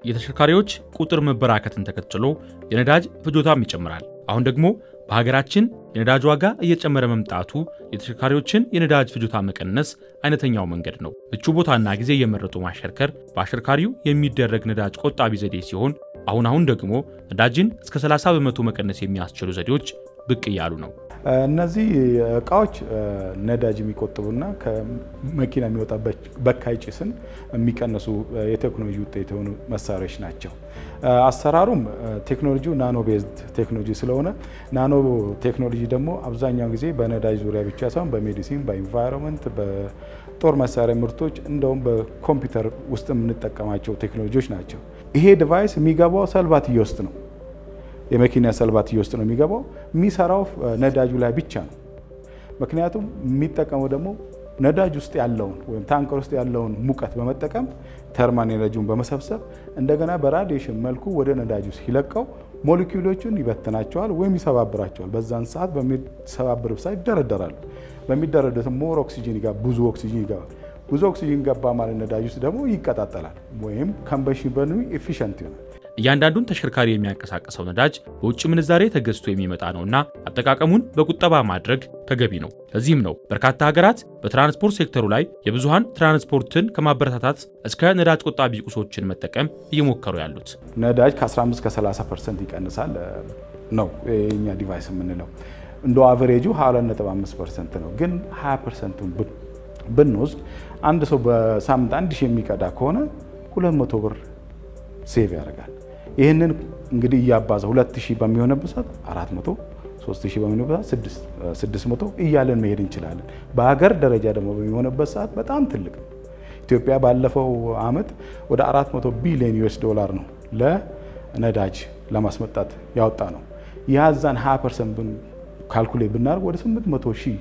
የተሽከርካሪዎች ቁጥር መበራከትን ተከትሎ የነዳጅ ፍጆታም ይጨምራል። አሁን ደግሞ በሀገራችን የነዳጅ ዋጋ እየጨመረ መምጣቱ የተሽከርካሪዎችን የነዳጅ ፍጆታ መቀነስ አይነተኛው መንገድ ነው። ምቹ ቦታና ጊዜ እየመረጡ ማሽከርከር በአሽከርካሪው የሚደረግ ነዳጅ ቆጣቢ ዘዴ ሲሆን አሁን አሁን ደግሞ ነዳጅን እስከ 30 በመቶ መቀነስ የሚያስችሉ ዘዴዎች ብቅ እያሉ ነው። እነዚህ እቃዎች ነዳጅ የሚቆጥቡና ከመኪና የሚወጣ በካይ ጭስን የሚቀንሱ የቴክኖሎጂ ውጤት የሆኑ መሳሪያዎች ናቸው። አሰራሩም ቴክኖሎጂው ናኖ ቤዝድ ቴክኖሎጂ ስለሆነ ናኖ ቴክኖሎጂ ደግሞ አብዛኛውን ጊዜ በነዳጅ ዙሪያ ብቻ ሳይሆን በሜዲሲን፣ በኢንቫይሮንመንት፣ በጦር መሳሪያ ምርቶች እንደውም በኮምፒውተር ውስጥ የምንጠቀማቸው ቴክኖሎጂዎች ናቸው። ይሄ ዲቫይስ የሚገባው ሰልባትዮ ውስጥ ነው። የመኪና ሰልባትዮ ውስጥ ነው የሚገባው። የሚሰራው ነዳጁ ላይ ብቻ ነው። ምክንያቱም የሚጠቀመው ደግሞ ነዳጅ ውስጥ ያለውን ወይም ታንከር ውስጥ ያለውን ሙቀት በመጠቀም ተርማል ኤነርጂውን በመሰብሰብ እንደገና በራዲዬሽን መልኩ ወደ ነዳጅ ውስጥ ሲለቀው ሞሌኪውሎቹን ይበትናቸዋል ወይም ይሰባብራቸዋል። በዛን ሰዓት በሚሰባብር ሰዓት ይደረደራሉ። በሚደረደሩት ሞር ኦክሲጂን ይገባል፣ ብዙ ኦክሲጂን ይገባል። ብዙ ኦክሲጂን ገባ ማለት ነዳጅ ውስጥ ደግሞ ይቀጣጠላል ወይም ኮምበሽን በርኑ ኤፊሽንት ይሆናል። እያንዳንዱን ተሽከርካሪ የሚያንቀሳቅሰው ነዳጅ በውጭ ምንዛሬ ተገዝቶ የሚመጣ ነውና አጠቃቀሙን በቁጠባ ማድረግ ተገቢ ነው። ለዚህም ነው በርካታ ሀገራት በትራንስፖርት ሴክተሩ ላይ የብዙሃን ትራንስፖርትን ከማበረታታት እስከ ነዳጅ ቆጣቢ ቁሶችን መጠቀም እየሞከሩ ያሉት። ነዳጅ ከ15 ከ30 ፐርሰንት ይቀንሳል ነው የኛ ዲቫይስ የምንለው። እንደ አቨሬጁ 22.5 ፐርሰንት ነው። ግን 20 ፐርሰንቱን ብንወስድ አንድ ሰው በሳምንት አንድ ሺህ የሚቀዳ ከሆነ 200 ብር ሴቭ ያደርጋል። ይህንን እንግዲህ እያባዛ 2000 በሚሆንበት ሰዓት 400 3000 በሚሆንበት ሰዓት 600 እያለን መሄድ እንችላለን። በሀገር ደረጃ ደግሞ በሚሆንበት ሰዓት በጣም ትልቅ ነው። ኢትዮጵያ ባለፈው አመት ወደ 400 ቢሊዮን ዩኤስ ዶላር ነው ለነዳጅ ለማስመጣት ያወጣ ነው። ያዛን 20 ፐርሰንት ካልኩሌት ብናደርግ ወደ 800 ሺህ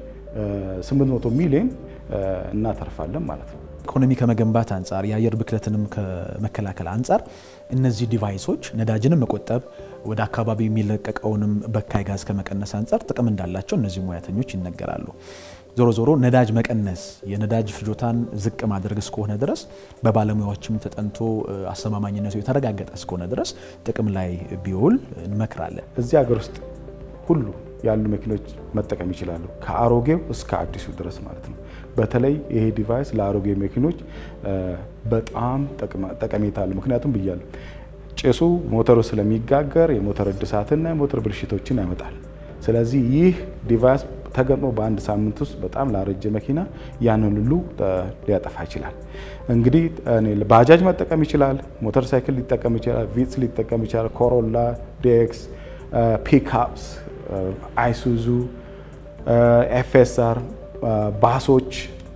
800 ሚሊዮን እናተርፋለን ማለት ነው። ኢኮኖሚ ከመገንባት አንጻር የአየር ብክለትንም ከመከላከል አንጻር እነዚህ ዲቫይሶች ነዳጅንም መቆጠብ ወደ አካባቢ የሚለቀቀውንም በካይ ጋዝ ከመቀነስ አንጻር ጥቅም እንዳላቸው እነዚህ ሙያተኞች ይነገራሉ። ዞሮ ዞሮ ነዳጅ መቀነስ የነዳጅ ፍጆታን ዝቅ ማድረግ እስከሆነ ድረስ በባለሙያዎችም ተጠንቶ አስተማማኝነቱ የተረጋገጠ እስከሆነ ድረስ ጥቅም ላይ ቢውል እንመክራለን። እዚህ ሀገር ውስጥ ሁሉ ያሉ መኪኖች መጠቀም ይችላሉ፣ ከአሮጌው እስከ አዲሱ ድረስ ማለት ነው። በተለይ ይሄ ዲቫይስ ለአሮጌ መኪኖች በጣም ጠቀሜታ አለው። ምክንያቱም ብያለሁ ጭሱ ሞተሩ ስለሚጋገር የሞተር እድሳትና የሞተር ብልሽቶችን ያመጣል። ስለዚህ ይህ ዲቫይስ ተገጥሞ በአንድ ሳምንት ውስጥ በጣም ላረጀ መኪና ያንን ሁሉ ሊያጠፋ ይችላል። እንግዲህ ባጃጅ መጠቀም ይችላል፣ ሞተር ሳይክል ሊጠቀም ይችላል፣ ቪትስ ሊጠቀም ይችላል፣ ኮሮላ፣ ዴክስ፣ ፒክአፕስ፣ አይሱዙ፣ ኤፍኤስአር ባሶች፣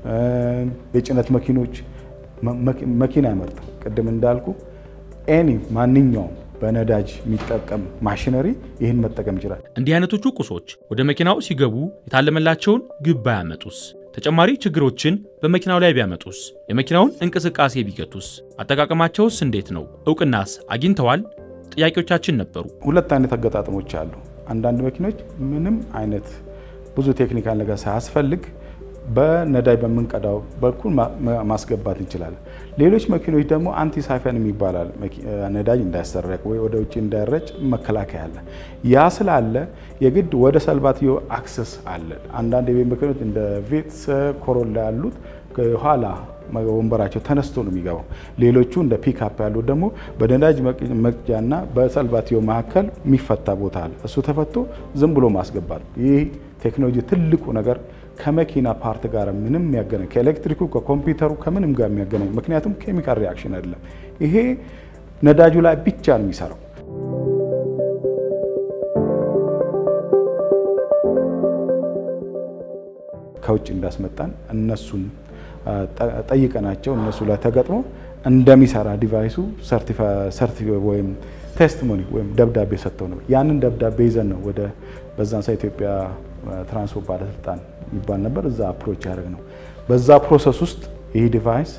የጭነት መኪኖች መኪና ያመርታል። ቅድም እንዳልኩ ኤኒ ማንኛውም በነዳጅ የሚጠቀም ማሽነሪ ይህን መጠቀም ይችላል። እንዲህ አይነቶቹ ቁሶች ወደ መኪናው ሲገቡ የታለመላቸውን ግብ ባያመጡስ? ተጨማሪ ችግሮችን በመኪናው ላይ ቢያመጡስ? የመኪናውን እንቅስቃሴ ቢገቱስ? አጠቃቀማቸውስ እንዴት ነው? እውቅናስ አግኝተዋል? ጥያቄዎቻችን ነበሩ። ሁለት አይነት አገጣጥሞች አሉ። አንዳንድ መኪኖች ምንም አይነት ብዙ ቴክኒካል ነገር ሳያስፈልግ በነዳጅ በምንቀዳው በኩል ማስገባት እንችላለን። ሌሎች መኪኖች ደግሞ አንቲ ሳይፈን የሚባላል ነዳጅ እንዳይሰረቅ ወይ ወደ ውጭ እንዳይረጭ መከላከያ አለ። ያ ስላለ የግድ ወደ ሰልባትዮ አክሰስ አለ። አንዳንድ የቤት መኪኖች እንደ ቪትስ፣ ኮሮላ ያሉት ኋላ ወንበራቸው ተነስቶ ነው የሚገባው። ሌሎቹ እንደ ፒክአፕ ያሉት ደግሞ በነዳጅ መቅጃና በሰልባትዮ መካከል የሚፈታ ቦታ አለ። እሱ ተፈቶ ዝም ብሎ ማስገባት። ይህ ቴክኖሎጂ ትልቁ ነገር ከመኪና ፓርት ጋር ምንም የሚያገናኝ ከኤሌክትሪኩ ከኮምፒውተሩ ከምንም ጋር የሚያገናኝ ምክንያቱም ኬሚካል ሪያክሽን አይደለም። ይሄ ነዳጁ ላይ ብቻ ነው የሚሰራው። ከውጭ እንዳስመጣን እነሱን ጠይቀናቸው እነሱ ላይ ተገጥሞ እንደሚሰራ ዲቫይሱ ሰርቲፊ ወይም ቴስቲሞኒ ወይም ደብዳቤ ሰጥተው ነው። ያንን ደብዳቤ ይዘን ነው ወደ በዛን ሰ ኢትዮጵያ ትራንስፖርት ባለስልጣን ይባል ነበር እዛ አፕሮች ያደረግ ነው። በዛ ፕሮሰስ ውስጥ ይህ ዲቫይስ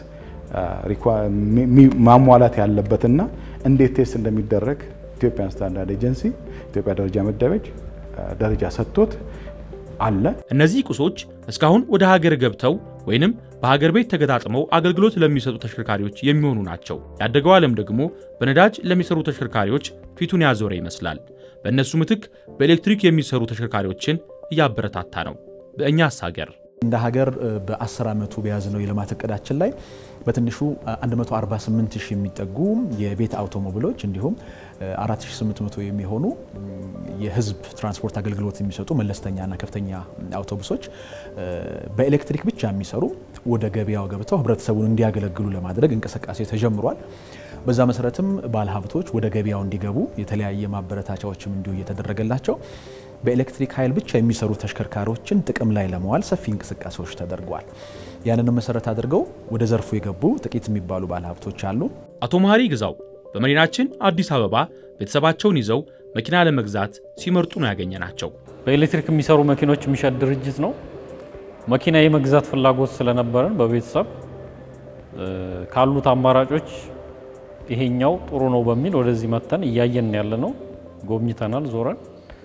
ማሟላት ያለበትና እንዴት ቴስት እንደሚደረግ ኢትዮጵያን ስታንዳርድ ኤጀንሲ ኢትዮጵያ ደረጃ መደበች ደረጃ ሰጥቶት አለ። እነዚህ ቁሶች እስካሁን ወደ ሀገር ገብተው ወይንም በሀገር ቤት ተገጣጥመው አገልግሎት ለሚሰጡ ተሽከርካሪዎች የሚሆኑ ናቸው። ያደገው ዓለም ደግሞ በነዳጅ ለሚሰሩ ተሽከርካሪዎች ፊቱን ያዞረ ይመስላል። በእነሱ ምትክ በኤሌክትሪክ የሚሰሩ ተሽከርካሪዎችን እያበረታታ ነው። በእኛስ ሀገር እንደ ሀገር በ10 ዓመቱ በያዝነው የልማት እቅዳችን ላይ በትንሹ 148 ሺህ የሚጠጉ የቤት አውቶሞቢሎች እንዲሁም 4800 የሚሆኑ የሕዝብ ትራንስፖርት አገልግሎት የሚሰጡ መለስተኛና ከፍተኛ አውቶቡሶች በኤሌክትሪክ ብቻ የሚሰሩ ወደ ገበያው ገብተው ህብረተሰቡን እንዲያገለግሉ ለማድረግ እንቅስቃሴ ተጀምሯል። በዛ መሰረትም ባለሀብቶች ወደ ገበያው እንዲገቡ የተለያየ ማበረታቻዎችም እንዲሁ እየተደረገላቸው በኤሌክትሪክ ኃይል ብቻ የሚሰሩ ተሽከርካሪዎችን ጥቅም ላይ ለመዋል ሰፊ እንቅስቃሴዎች ተደርገዋል። ያንንም መሰረት አድርገው ወደ ዘርፉ የገቡ ጥቂት የሚባሉ ባለሀብቶች አሉ። አቶ መሀሪ ግዛው በመዲናችን አዲስ አበባ ቤተሰባቸውን ይዘው መኪና ለመግዛት ሲመርጡ ነው ያገኘናቸው። በኤሌክትሪክ የሚሰሩ መኪኖች የሚሸጥ ድርጅት ነው። መኪና የመግዛት ፍላጎት ስለነበረን በቤተሰብ ካሉት አማራጮች ይሄኛው ጥሩ ነው በሚል ወደዚህ መተን እያየን ያለ ነው። ጎብኝተናል፣ ዞረን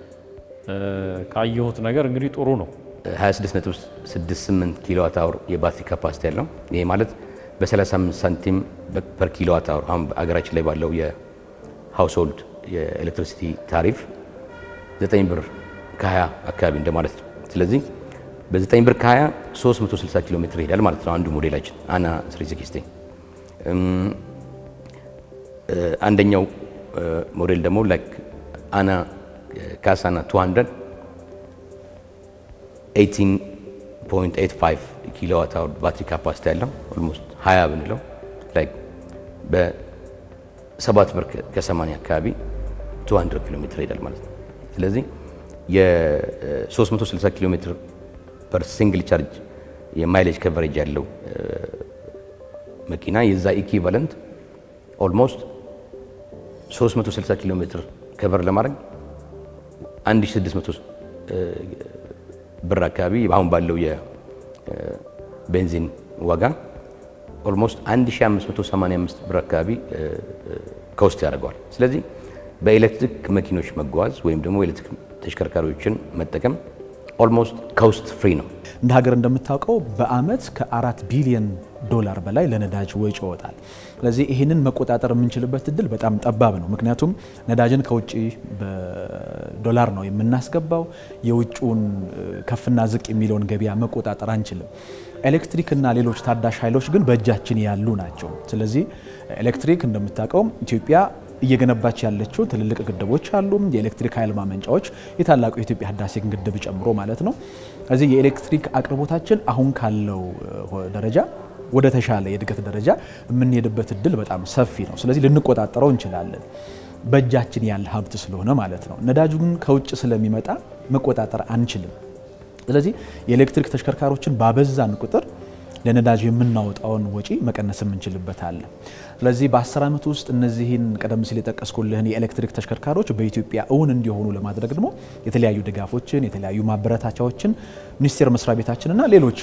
ካየሁት ነገር እንግዲህ ጥሩ ነው። 26.68 ኪሎዋት አወር የባትሪ ካፓሲቲ ያለው ይሄ ማለት በ35 ሳንቲም ፐር ኪሎዋት አወር አሁን አገራችን ላይ ባለው የሃውስሆልድ የኤሌክትሪሲቲ ታሪፍ 9 ብር ከ20 አካባቢ እንደማለት ነው። ስለዚህ በ9 ብር ከ20 360 ኪሎ ሜትር ይሄዳል ማለት ነው አንዱ ሞዴላችን አና 360 አንደኛው ሞዴል ደግሞ ላይክ አና ካሳና 200 18.85 ኪሎዋት አወር ባትሪ ካፓሲቲ ያለው ኦልሞስት 20 ብንለው ላይክ በ7 ብር ከ80 አካባቢ 200 ኪሎ ሜትር ይሄዳል ማለት ነው። ስለዚህ የ360 ኪሎ ሜትር ፐር ሲንግል ቻርጅ የማይሌጅ ከቨሬጅ ያለው መኪና የዛ ኢኩቫለንት ኦልሞስት 360 ኪሎ ሜትር ከቨር ለማድረግ 1600 ብር አካባቢ አሁን ባለው የቤንዚን ዋጋ ኦልሞስት 1585 ብር አካባቢ ከውስጥ ያደርገዋል። ስለዚህ በኤሌክትሪክ መኪኖች መጓዝ ወይም ደግሞ ኤሌክትሪክ ተሽከርካሪዎችን መጠቀም ኦልሞስት ከውስጥ ፍሪ ነው። እንደ ሀገር እንደምታውቀው በአመት ከአራት ቢሊዮን ዶላር በላይ ለነዳጅ ወጪ ይወጣል። ስለዚህ ይህንን መቆጣጠር የምንችልበት እድል በጣም ጠባብ ነው። ምክንያቱም ነዳጅን ከውጭ በዶላር ነው የምናስገባው። የውጭውን ከፍና ዝቅ የሚለውን ገበያ መቆጣጠር አንችልም። ኤሌክትሪክና ሌሎች ታዳሽ ኃይሎች ግን በእጃችን ያሉ ናቸው። ስለዚህ ኤሌክትሪክ እንደምታውቀው ኢትዮጵያ እየገነባች ያለችው ትልልቅ ግድቦች አሉ። የኤሌክትሪክ ኃይል ማመንጫዎች የታላቁ የኢትዮጵያ ህዳሴ ግድብ ጨምሮ ማለት ነው። ስለዚህ የኤሌክትሪክ አቅርቦታችን አሁን ካለው ደረጃ ወደ ተሻለ የእድገት ደረጃ የምንሄድበት እድል በጣም ሰፊ ነው። ስለዚህ ልንቆጣጠረው እንችላለን፣ በእጃችን ያለ ሀብት ስለሆነ ማለት ነው። ነዳጁን ከውጭ ስለሚመጣ መቆጣጠር አንችልም። ስለዚህ የኤሌክትሪክ ተሽከርካሪዎችን ባበዛን ቁጥር ለነዳጅ የምናወጣውን ወጪ መቀነስ የምንችልበት አለ። ስለዚህ በ10 ዓመት ውስጥ እነዚህን ቀደም ሲል የጠቀስኩልህን የኤሌክትሪክ ተሽከርካሪዎች በኢትዮጵያ እውን እንዲሆኑ ለማድረግ ደግሞ የተለያዩ ድጋፎችን የተለያዩ ማበረታቻዎችን ሚኒስቴር መስሪያ ቤታችንና ሌሎች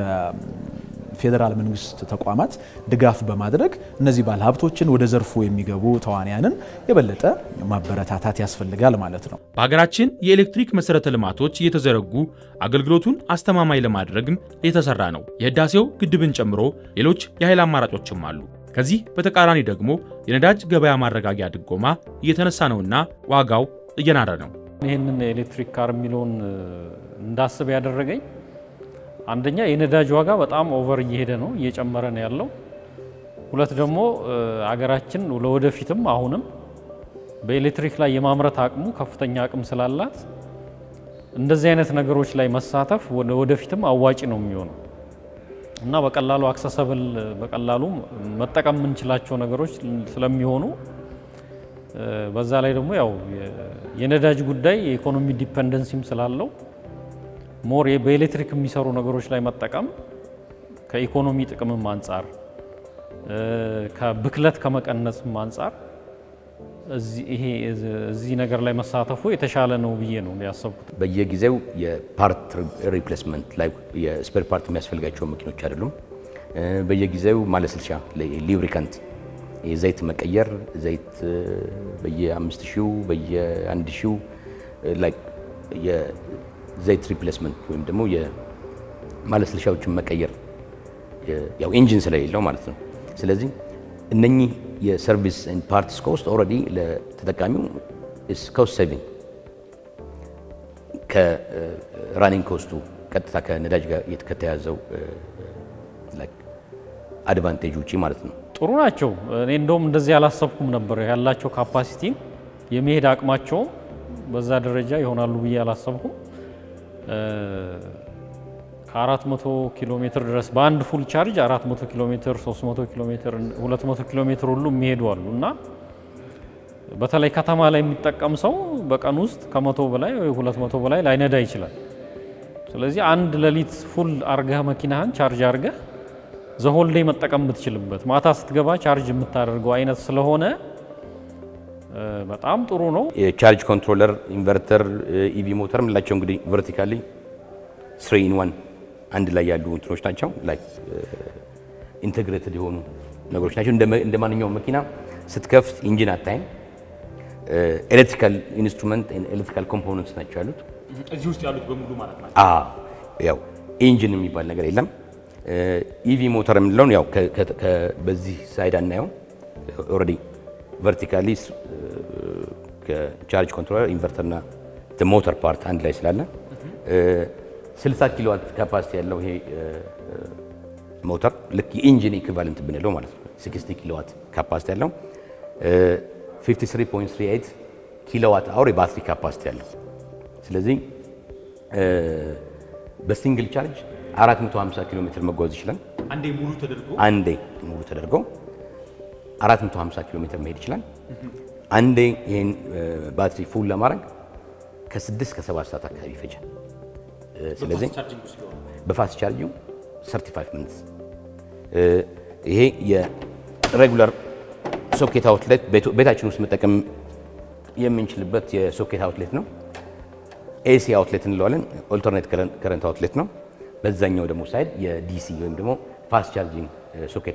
የፌዴራል መንግስት ተቋማት ድጋፍ በማድረግ እነዚህ ባለሀብቶችን ወደ ዘርፉ የሚገቡ ተዋንያንን የበለጠ ማበረታታት ያስፈልጋል ማለት ነው። በሀገራችን የኤሌክትሪክ መሠረተ ልማቶች እየተዘረጉ አገልግሎቱን አስተማማኝ ለማድረግም የተሰራ ነው። የህዳሴው ግድብን ጨምሮ ሌሎች የኃይል አማራጮችም አሉ። ከዚህ በተቃራኒ ደግሞ የነዳጅ ገበያ ማረጋጊያ ድጎማ እየተነሳ ነውና ዋጋው እየናረ ነው። ይህንን ኤሌክትሪክ ካር የሚለውን እንዳስብ ያደረገኝ አንደኛ የነዳጅ ዋጋ በጣም ኦቨር እየሄደ ነው፣ እየጨመረ ነው ያለው። ሁለት ደግሞ አገራችን ለወደፊትም አሁንም በኤሌክትሪክ ላይ የማምረት አቅሙ ከፍተኛ አቅም ስላላት እንደዚህ አይነት ነገሮች ላይ መሳተፍ ወደፊትም አዋጭ ነው የሚሆነው እና በቀላሉ አክሰሰብል በቀላሉ መጠቀም የምንችላቸው ነገሮች ስለሚሆኑ በዛ ላይ ደግሞ ያው የነዳጅ ጉዳይ የኢኮኖሚ ዲፐንደንሲም ስላለው ሞር በኤሌክትሪክ የሚሰሩ ነገሮች ላይ መጠቀም ከኢኮኖሚ ጥቅምም አንጻር ከብክለት ከመቀነስም አንጻር እዚህ ነገር ላይ መሳተፉ የተሻለ ነው ብዬ ነው ያሰብኩት። በየጊዜው የፓርት ሪፕሌስመንት ላይ የስፔር ፓርት የሚያስፈልጋቸው መኪኖች አይደሉም። በየጊዜው ማለስልሻ ሊብሪካንት የዘይት መቀየር ዘይት በየአምስት ሺው በየአንድ ሺው ላይ የዘይት ሪፕሌስመንት ወይም ደግሞ የማለስለሻዎችን መቀየር ያው ኢንጂን ስለሌለው ማለት ነው። ስለዚህ እነኚህ የሰርቪስ ኤንድ ፓርትስ ኮስት ኦልሬዲ ለተጠቃሚው ኢስ ኮስት ሴቪንግ ከራኒንግ ኮስቱ ቀጥታ ከነዳጅ ጋር ከተያዘው አድቫንቴጅ ውጪ ማለት ነው። ጥሩ ናቸው። እኔ እንደውም እንደዚህ አላሰብኩም ነበር። ያላቸው ካፓሲቲ የመሄድ አቅማቸውም በዛ ደረጃ ይሆናሉ ብዬ አላሰብኩም። ከ400 ኪሎ ሜትር ድረስ በአንድ ፉል ቻርጅ 400 ኪሎ ሜትር፣ 300 ኪሎ ሜትር፣ 200 ኪሎ ሜትር ሁሉ የሚሄዱ አሉ እና በተለይ ከተማ ላይ የሚጠቀም ሰው በቀን ውስጥ ከመቶ በላይ ወይ 200 በላይ ላይነዳ ይችላል። ስለዚህ አንድ ሌሊት ፉል አርገህ መኪናህን ቻርጅ አርገህ ዘሆልዴ መጠቀም የምትችልበት ማታ ስትገባ ቻርጅ የምታደርገው አይነት ስለሆነ በጣም ጥሩ ነው። የቻርጅ ኮንትሮለር፣ ኢንቨርተር፣ ኢቪ ሞተር የምንላቸው እንግዲህ ቨርቲካሊ ስሪ ኢን ዋን አንድ ላይ ያሉ እንትኖች ናቸው። ላይክ ኢንቴግሬትድ የሆኑ ነገሮች ናቸው። እንደ ማንኛውም መኪና ስትከፍት ኢንጂን አታይም። ኤሌክትሪካል ኢንስትሩመንት ኤሌክትሪካል ኮምፖነንትስ ናቸው ያሉት። እዚህ ውስጥ ያሉት በሙሉ ማለት ነው። ያው ኢንጂን የሚባል ነገር የለም። ኢቪ ሞተር የምንለውን ያው በዚህ ሳይድ አናየው። ኦልሬዲ ቨርቲካሊ ከቻርጅ ኮንትሮለር ኢንቨርተርና ሞተር ፓርት አንድ ላይ ስላለ 60 ኪሎዋት ካፓሲቲ ያለው ይሄ ሞተር ልክ የኢንጂን ኢኩቫለንት ብንለው ማለት ነው። 60 ኪሎዋት ካፓሲቲ ያለው 53.38 ኪሎዋት አወር የባትሪ ካፓሲቲ ያለው ስለዚህ በሲንግል ቻርጅ 450 ኪሎ ሜትር መጓዝ ይችላል። አንዴ ሙሉ ተደርጎ አንዴ ሙሉ ተደርጎ 450 ኪሎ ሜትር መሄድ ይችላል። አንዴ ይህን ባትሪ ፉል ለማድረግ ከ6 ከ7 ሰዓት አካባቢ ይፈጃል። ስለዚህ በፋስት ቻርጅ 35 ሚኒትስ። ይሄ የሬጉላር ሶኬት አውትሌት ቤታችን ውስጥ መጠቀም የምንችልበት የሶኬት አውትሌት ነው። ኤሲ አውትሌት እንለዋለን። ኦልተርኔት ከረንት አውትሌት ነው። በዛኛው ደግሞ ሳይድ የዲሲ ወይም ደግሞ ፋስት ቻርጂንግ ሶኬት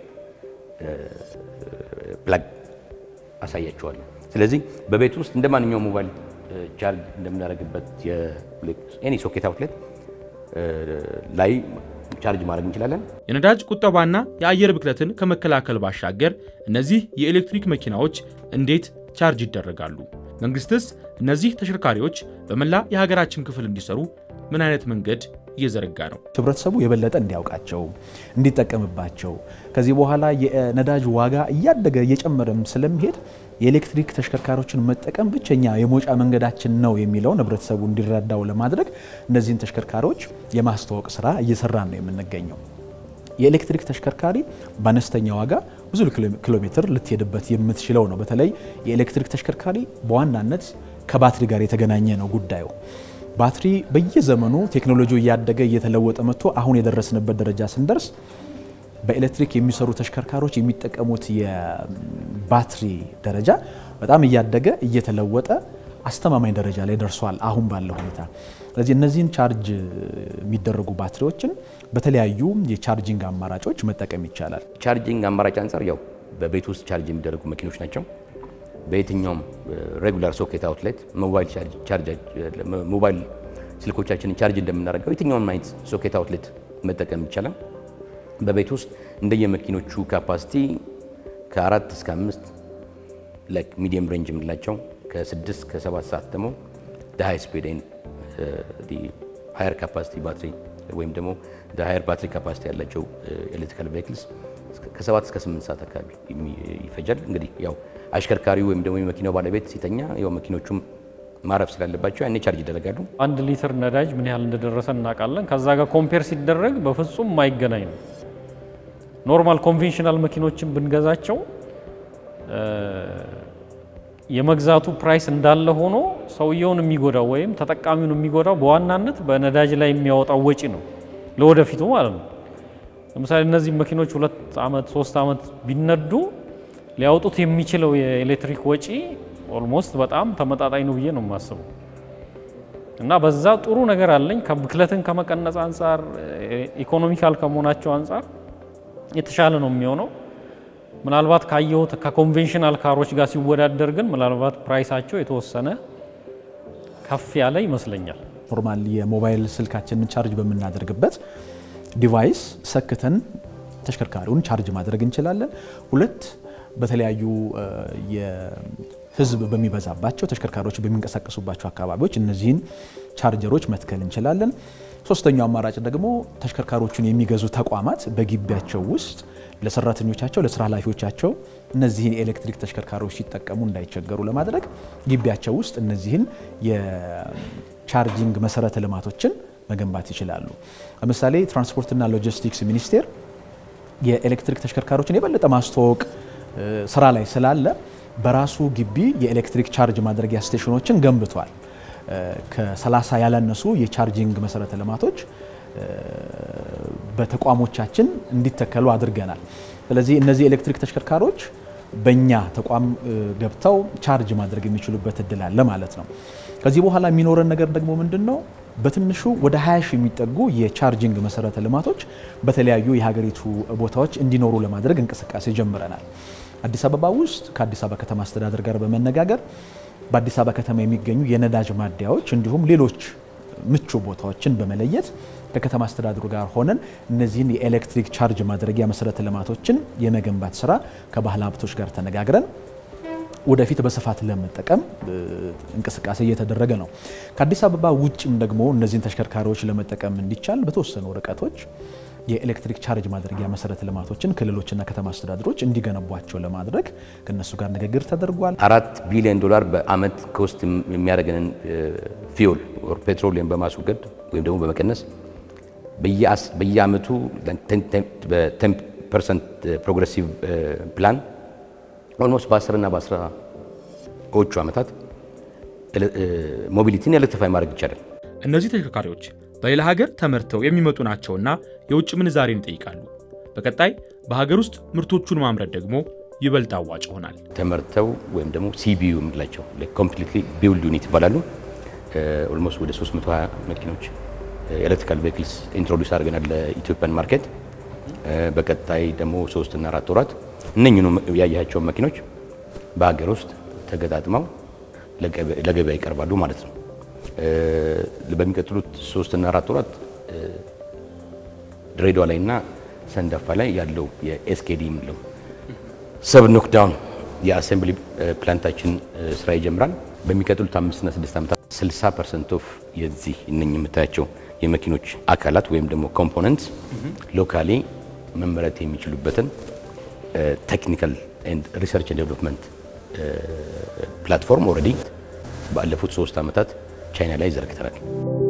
ፕላግ አሳያችኋለሁ። ስለዚህ በቤት ውስጥ እንደ ማንኛውም ሞባይል ቻርጅ እንደምናደርግበት ኤኒ ሶኬት አውትሌት ላይ ቻርጅ ማድረግ እንችላለን። የነዳጅ ቁጠባና የአየር ብክለትን ከመከላከል ባሻገር እነዚህ የኤሌክትሪክ መኪናዎች እንዴት ቻርጅ ይደረጋሉ? መንግስትስ እነዚህ ተሽከርካሪዎች በመላ የሀገራችን ክፍል እንዲሰሩ ምን አይነት መንገድ እየዘረጋ ነው? ህብረተሰቡ የበለጠ እንዲያውቃቸው እንዲጠቀምባቸው ከዚህ በኋላ የነዳጅ ዋጋ እያደገ እየጨመረም ስለሚሄድ የኤሌክትሪክ ተሽከርካሪዎችን መጠቀም ብቸኛ የመውጫ መንገዳችን ነው የሚለውን ህብረተሰቡ እንዲረዳው ለማድረግ እነዚህን ተሽከርካሪዎች የማስተዋወቅ ስራ እየሰራን ነው የምንገኘው። የኤሌክትሪክ ተሽከርካሪ በአነስተኛ ዋጋ ብዙ ኪሎ ሜትር ልትሄድበት የምትችለው ነው። በተለይ የኤሌክትሪክ ተሽከርካሪ በዋናነት ከባትሪ ጋር የተገናኘ ነው ጉዳዩ። ባትሪ በየዘመኑ ቴክኖሎጂው እያደገ እየተለወጠ መጥቶ አሁን የደረስንበት ደረጃ ስንደርስ በኤሌክትሪክ የሚሰሩ ተሽከርካሪዎች የሚጠቀሙት የባትሪ ደረጃ በጣም እያደገ እየተለወጠ አስተማማኝ ደረጃ ላይ ደርሷል አሁን ባለው ሁኔታ። ስለዚህ እነዚህን ቻርጅ የሚደረጉ ባትሪዎችን በተለያዩ የቻርጂንግ አማራጮች መጠቀም ይቻላል። ቻርጂንግ አማራጭ አንጻር ያው በቤት ውስጥ ቻርጅ የሚደረጉ መኪኖች ናቸው። በየትኛውም ሬጉላር ሶኬት አውትሌት ሞባይል ስልኮቻችንን ቻርጅ እንደምናደርገው የትኛውም አይነት ሶኬት አውትሌት መጠቀም ይቻላል። በቤት ውስጥ እንደየመኪኖቹ ካፓሲቲ ከአራት እስከ አምስት ላይክ ሚዲየም ሬንጅ የምንላቸው ከስድስት ከሰባት ሰዓት ደግሞ ሃይ ስፒድ ሃየር ካፓሲቲ ባትሪ ወይም ደግሞ ሃየር ባትሪ ካፓሲቲ ያላቸው ኤሌክትሪካል ቬሂክልስ ከሰባት እስከ ስምንት ሰዓት አካባቢ ይፈጃል። እንግዲህ ያው አሽከርካሪው ወይም ደግሞ የመኪናው ባለቤት ሲተኛ ያው መኪኖቹም ማረፍ ስላለባቸው ያኔ ቻርጅ ይደረጋሉ። አንድ ሊትር ነዳጅ ምን ያህል እንደደረሰ እናውቃለን። ከዛ ጋር ኮምፔር ሲደረግ በፍጹም የማይገናኝ ነው። ኖርማል ኮንቬንሽናል መኪኖችን ብንገዛቸው የመግዛቱ ፕራይስ እንዳለ ሆኖ ሰውየውን የሚጎዳው ወይም ተጠቃሚውን የሚጎዳው በዋናነት በነዳጅ ላይ የሚያወጣው ወጪ ነው፣ ለወደፊቱ ማለት ነው። ለምሳሌ እነዚህ መኪኖች ሁለት ዓመት ሶስት ዓመት ቢነዱ ሊያወጡት የሚችለው የኤሌክትሪክ ወጪ ኦልሞስት በጣም ተመጣጣኝ ነው ብዬ ነው የማስበው። እና በዛ ጥሩ ነገር አለኝ። ብክለትን ከመቀነስ አንጻር ኢኮኖሚካል ከመሆናቸው አንጻር የተሻለ ነው የሚሆነው። ምናልባት ካየሁት ከኮንቬንሽናል ካሮች ጋር ሲወዳደር ግን ምናልባት ፕራይሳቸው የተወሰነ ከፍ ያለ ይመስለኛል። ኖርማል የሞባይል ስልካችንን ቻርጅ በምናደርግበት ዲቫይስ ሰክተን ተሽከርካሪውን ቻርጅ ማድረግ እንችላለን። ሁለት በተለያዩ የህዝብ በሚበዛባቸው ተሽከርካሪዎች በሚንቀሳቀሱባቸው አካባቢዎች እነዚህን ቻርጀሮች መትከል እንችላለን። ሶስተኛው አማራጭ ደግሞ ተሽከርካሪዎቹን የሚገዙ ተቋማት በግቢያቸው ውስጥ ለሰራተኞቻቸው፣ ለስራ ኃላፊዎቻቸው እነዚህን የኤሌክትሪክ ተሽከርካሪዎች ሲጠቀሙ እንዳይቸገሩ ለማድረግ ግቢያቸው ውስጥ እነዚህን የቻርጂንግ መሰረተ ልማቶችን መገንባት ይችላሉ። ለምሳሌ ትራንስፖርትና ሎጂስቲክስ ሚኒስቴር የኤሌክትሪክ ተሽከርካሪዎችን የበለጠ ማስተዋወቅ ስራ ላይ ስላለ በራሱ ግቢ የኤሌክትሪክ ቻርጅ ማድረጊያ ስቴሽኖችን ገንብቷል። ከ30 ያላነሱ የቻርጂንግ መሰረተ ልማቶች በተቋሞቻችን እንዲተከሉ አድርገናል። ስለዚህ እነዚህ ኤሌክትሪክ ተሽከርካሪዎች በእኛ ተቋም ገብተው ቻርጅ ማድረግ የሚችሉበት እድል አለ ማለት ነው። ከዚህ በኋላ የሚኖረን ነገር ደግሞ ምንድን ነው? በትንሹ ወደ 20 ሺህ የሚጠጉ የቻርጂንግ መሰረተ ልማቶች በተለያዩ የሀገሪቱ ቦታዎች እንዲኖሩ ለማድረግ እንቅስቃሴ ጀምረናል። አዲስ አበባ ውስጥ ከአዲስ አበባ ከተማ አስተዳደር ጋር በመነጋገር በአዲስ አበባ ከተማ የሚገኙ የነዳጅ ማደያዎች እንዲሁም ሌሎች ምቹ ቦታዎችን በመለየት ከከተማ አስተዳደሩ ጋር ሆነን እነዚህን የኤሌክትሪክ ቻርጅ ማድረጊያ መሰረተ ልማቶችን የመገንባት ስራ ከባህል ሀብቶች ጋር ተነጋግረን ወደፊት በስፋት ለመጠቀም እንቅስቃሴ እየተደረገ ነው። ከአዲስ አበባ ውጭም ደግሞ እነዚህን ተሽከርካሪዎች ለመጠቀም እንዲቻል በተወሰኑ ርቀቶች የኤሌክትሪክ ቻርጅ ማድረጊያ መሰረተ ልማቶችን ክልሎችና ከተማ አስተዳደሮች እንዲገነቧቸው ለማድረግ ከእነሱ ጋር ንግግር ተደርጓል። አራት ቢሊዮን ዶላር በአመት ከውስጥ የሚያደርገንን ፊውል ፔትሮሊየም በማስወገድ ወይም ደግሞ በመቀነስ በየአመቱ በ10 ፐርሰንት ፕሮግሬሲቭ ፕላን ኦልሞስት በ10 እና በ10ዎቹ ዓመታት ሞቢሊቲን ኤሌክትሪፋይ ማድረግ ይቻላል። እነዚህ ተሽከርካሪዎች በሌላ ሀገር ተመርተው የሚመጡ ናቸውና የውጭ ምንዛሬን ይጠይቃሉ። በቀጣይ በሀገር ውስጥ ምርቶቹን ማምረት ደግሞ ይበልጥ አዋጭ ይሆናል። ተመርተው ወይም ደግሞ ሲቢዩ የምንላቸው ኮምፕሊትሊ ቢውልድ ዩኒት ይባላሉ። ኦልሞስት ወደ 320 መኪኖች ኤሌክትሪካል ቬክልስ ኢንትሮዲውስ አድርገናል ለኢትዮጵያን ማርኬት። በቀጣይ ደግሞ ሶስትና አራት ወራት እነኝኑ ያያቸውን መኪኖች በሀገር ውስጥ ተገጣጥመው ለገበያ ይቀርባሉ ማለት ነው። በሚቀጥሉት ሶስትና አራት ወራት ድሬዳዋ ላይ እና ሰንዳፋ ላይ ያለው የኤስኬዲ የምንለው ሰብ ኖክዳውን የአሴምብሊ ፕላንታችን ስራ ይጀምራል። በሚቀጥሉት አምስትና ስድስት ዓመታት 60 ፐርሰንት ኦፍ የዚህ እነኝ የምታያቸው የመኪኖች አካላት ወይም ደግሞ ኮምፖነንት ሎካሊ መመረት የሚችሉበትን ቴክኒካል ሪሰርች ዴቨሎፕመንት ፕላትፎርም ኦልሬዲ ባለፉት ሶስት ዓመታት ቻይና ላይ ዘርግተናል።